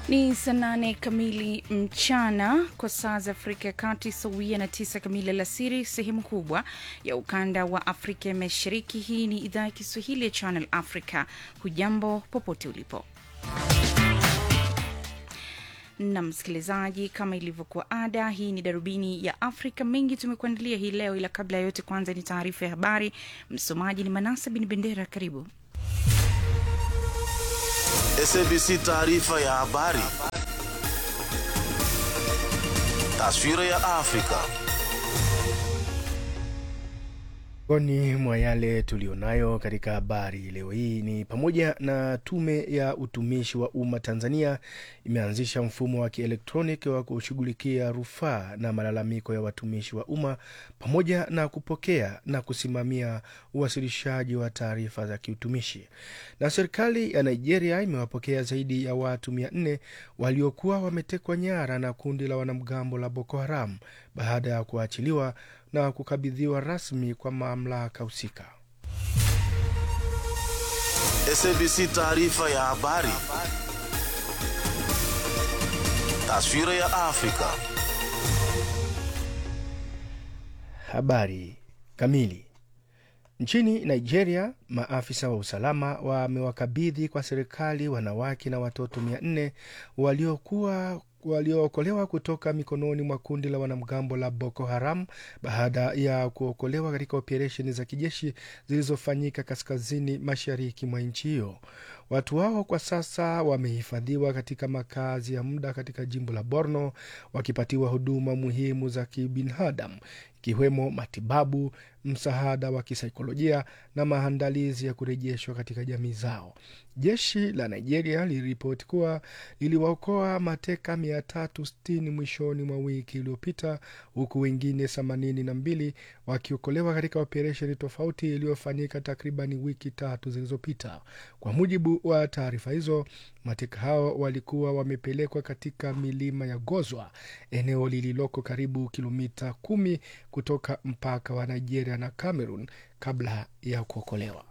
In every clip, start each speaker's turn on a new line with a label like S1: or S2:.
S1: Ni saa nane kamili mchana kwa saa za Afrika ya Kati, sawia na tisa kamili alasiri sehemu kubwa ya ukanda wa Afrika ya Mashariki. Hii ni idhaa ya Kiswahili ya Channel Africa. Hujambo popote ulipo na msikilizaji, kama ilivyokuwa ada, hii ni darubini ya Afrika. Mengi tumekuandalia hii leo, ila kabla ya yote, kwanza ni taarifa ya habari. Msomaji ni Manasa Bin Bendera. Karibu.
S2: SABC taarifa ya habari. Taswira ya Afrika.
S3: Miongoni mwa yale tulionayo katika habari leo hii ni pamoja na Tume ya Utumishi wa Umma Tanzania imeanzisha mfumo wa kielektroniki wa kushughulikia rufaa na malalamiko ya watumishi wa umma pamoja na kupokea na kusimamia uwasilishaji wa taarifa za kiutumishi. Na serikali ya Nigeria imewapokea zaidi ya watu mia nne waliokuwa wametekwa nyara na kundi la wanamgambo la Boko Haram baada ya kuachiliwa na kukabidhiwa rasmi kwa mamlaka husika.
S2: SABC taarifa ya habari. Taswira ya Afrika.
S3: Habari kamili. Nchini Nigeria, maafisa wa usalama wamewakabidhi kwa serikali wanawake na watoto mia nne waliokuwa waliookolewa kutoka mikononi mwa kundi la wanamgambo la Boko Haram baada ya kuokolewa katika operesheni za kijeshi zilizofanyika kaskazini mashariki mwa nchi hiyo. Watu hao kwa sasa wamehifadhiwa katika makazi ya muda katika jimbo la Borno wakipatiwa huduma muhimu za kibinadamu ikiwemo matibabu, msaada wa kisaikolojia na maandalizi ya kurejeshwa katika jamii zao. Jeshi la Nigeria liliripoti kuwa liliwaokoa mateka 360 mwishoni mwa wiki iliyopita, huku wengine 82 wakiokolewa katika operesheni tofauti iliyofanyika takribani wiki tatu zilizopita. Kwa mujibu wa taarifa hizo, mateka hao walikuwa wamepelekwa katika milima ya Gozwa, eneo lililoko karibu kilomita kumi kutoka mpaka wa Nigeria na Cameroon kabla ya kuokolewa.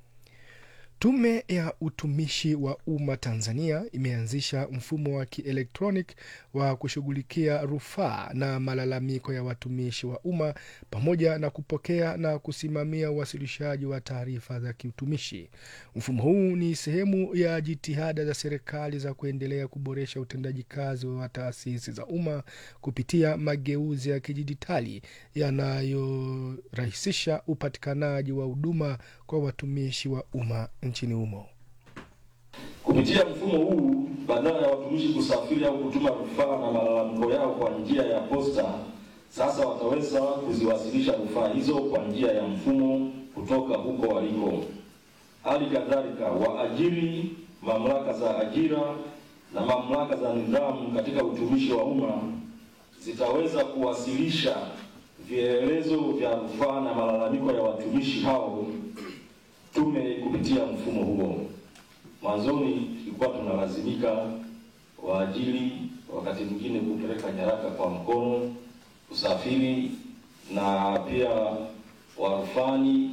S3: Tume ya Utumishi wa Umma Tanzania imeanzisha mfumo wa kielektronic wa kushughulikia rufaa na malalamiko ya watumishi wa umma pamoja na kupokea na kusimamia uwasilishaji wa taarifa za kiutumishi. Mfumo huu ni sehemu ya jitihada za serikali za kuendelea kuboresha utendaji kazi wa taasisi za umma kupitia mageuzi ya kidijitali yanayorahisisha upatikanaji wa huduma kwa watumishi wa umma nchini humo.
S4: Kupitia mfumo huu, badala ya watumishi kusafiri au kutuma rufaa na malalamiko yao kwa njia ya posta, sasa wataweza kuziwasilisha rufaa hizo kwa njia ya mfumo kutoka huko waliko. Hali kadhalika, waajiri, mamlaka za ajira na mamlaka za nidhamu katika utumishi wa umma zitaweza kuwasilisha vielelezo vya rufaa na malalamiko ya watumishi hao tume kupitia mfumo huo. Mwanzoni tulikuwa tunalazimika waajiri wakati mwingine kupeleka nyaraka kwa mkono, usafiri na pia warufani.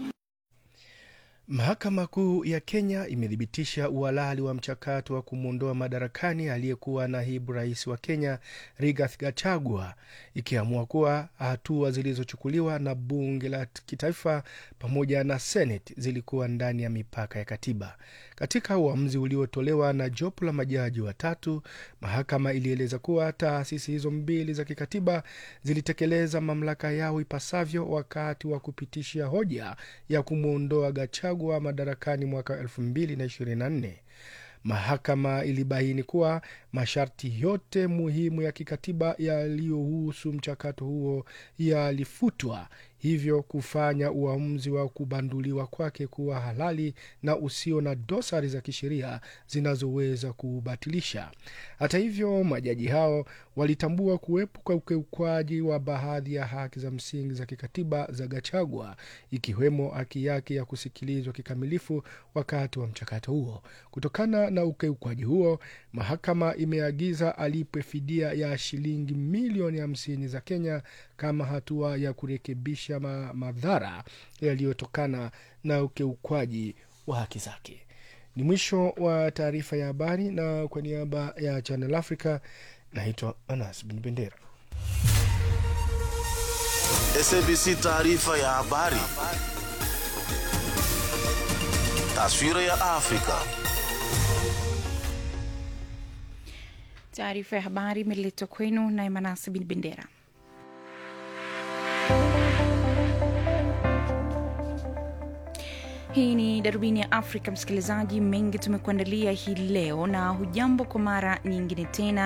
S3: Mahakama Kuu ya Kenya imethibitisha uhalali wa mchakato wa kumwondoa madarakani aliyekuwa naibu rais wa Kenya Rigathi Gachagua, ikiamua kuwa hatua zilizochukuliwa na bunge la kitaifa pamoja na Seneti zilikuwa ndani ya mipaka ya katiba. Katika uamuzi uliotolewa na jopo la majaji watatu, mahakama ilieleza kuwa taasisi hizo mbili za kikatiba zilitekeleza mamlaka yao ipasavyo wakati wa kupitisha hoja ya kumwondoa Gachagua madarakani mwaka 2024. Mahakama ilibaini kuwa masharti yote muhimu ya kikatiba yaliyohusu mchakato huo yalifutwa, hivyo kufanya uamuzi wa kubanduliwa kwake kuwa halali na usio na dosari za kisheria zinazoweza kuubatilisha. Hata hivyo, majaji hao walitambua kuwepo kwa ukiukwaji wa baadhi ya haki za msingi za kikatiba za Gachagua, ikiwemo haki yake ya kusikilizwa kikamilifu wakati wa mchakato huo. Kutokana na ukiukwaji huo, mahakama imeagiza alipwe fidia ya shilingi milioni hamsini za Kenya kama hatua ya kurekebisha ma madhara yaliyotokana na ukiukwaji wa haki zake. Ni mwisho wa taarifa ya habari, na kwa niaba ya Channel Africa naitwa Anas Bin Bendera.
S2: SABC taarifa ya habari. Taswira ya Afrika.
S1: Taarifa ya habari imeletwa kwenu na Emanasi Bin Bendera. Hii ni darubini ya Afrika, msikilizaji. Mengi tumekuandalia hii leo, na hujambo kwa mara nyingine tena.